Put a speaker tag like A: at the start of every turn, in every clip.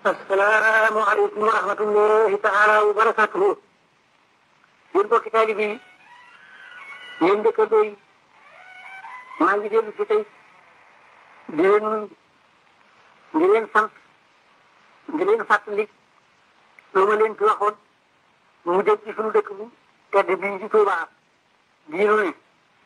A: assalaamu aleykum wa rahmatullahi taala wa barakatuhu yéen bokki taalibe yi yéen dëkkandoo yi maa ngi dellu si tey di leen nuyu di leen sant di leen fàttali lu ma leen ci waxoon mu jëm ci suñu dëkk bi tedd bii ci Tuubaa bii nu ne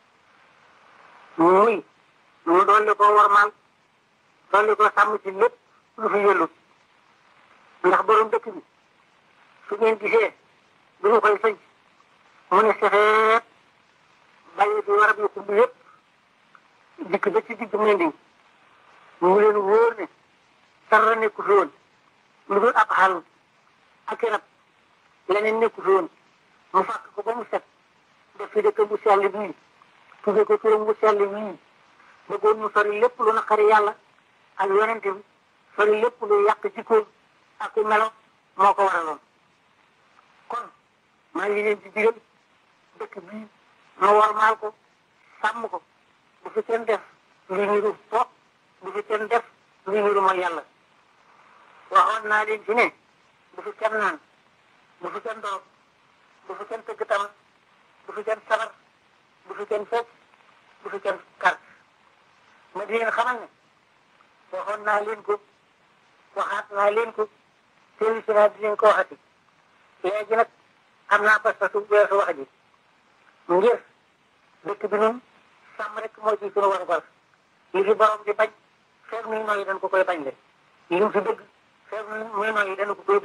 A: muy mu dolli ko warmaal dolli ko sàmm ci lépp lu fi yëllu ndax borom dëkk bi su ngeen gisee du ñu koy sëñ mu ne sefeet bàyyi bi warab yu kumb yëpp dikk ba ci digg Mending mu leen wóor ne dara nekku fi woon lu dul ab xàll ak rab leneen nekku fi woon mu fàkk ko ba mu set def fi dëkk bu sell bii tudde ko turam bu sell bii bëggoon mu sori lépp lu naqari yàlla ak yonente bi sori lépp lu yàq jikkoom ak melo moo ko waraloon kon maa ngi leen di digal dëkk bii ma warmaal ko sàmm ko bu fi kenn def lu niru toog bu fi kenn def lu niru mooy yàlla waxoon naa leen ci ne bu fi kenn naan bu fi kenn doog bu fi kenn tëgg tam bu fi kenn sabar bu fi kenn fecc bu fi kenn kar ma di leen xamal ne waxoon naa leen ko waxaat naa leen ko teewi si naa di leen ko waxati léegi nag am naa pas pasu weesu wax ji ngir dëkk bi nun sàmm rek moo ci sunu war war li fi borom di bañ feeg muy nooyi dañ ko koy bañ le li mu fi bëgg feeg muy nooyi dañ ko koy